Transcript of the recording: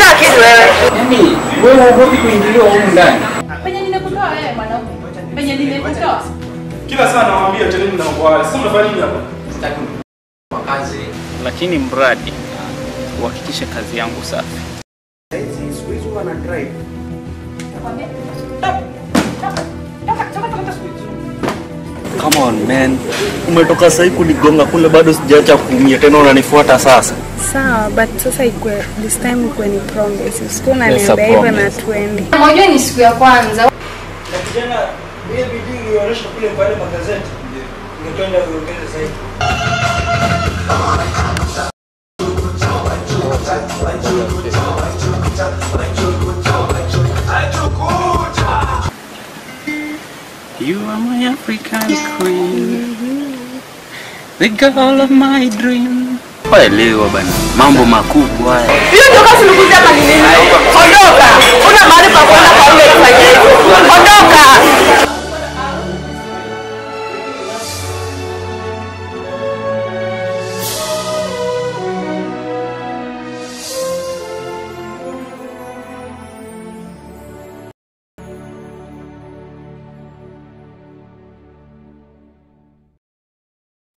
Una akili wewe. Yaani wewe huogopi kuingiliwa humu ndani? Penye nimekutoa wewe mwanaume. Penye nimekutoa. Kila saa nawaambia teleni na kwa sasa mnafanya nini hapa? Sitaki kwa kazi. lakini mradi uhakikishe kazi yangu safi. Nakwambia. Toka. Toka. Toka. Toka. Toka. Come on man, umetoka sahii kunigonga kule, bado sijaacha kuumia tena, unanifuata sasa. Sawa, but sasa ikwe this time ikwe ni promise. Usiku Yes, a unaniambia hivyo na promise. tuende. Unajua ni siku ya kwanza. Na kijana ile bidii ilionyesha kule kwa yale magazeti. Ungependa uongeze zaidi. You are my African queen, the girl of my dream. Waelewa bana, mambo makubwa haya. Hiyo ndio kazi nikuja hapa ni nini? Ondoka. Una mahali pa kwenda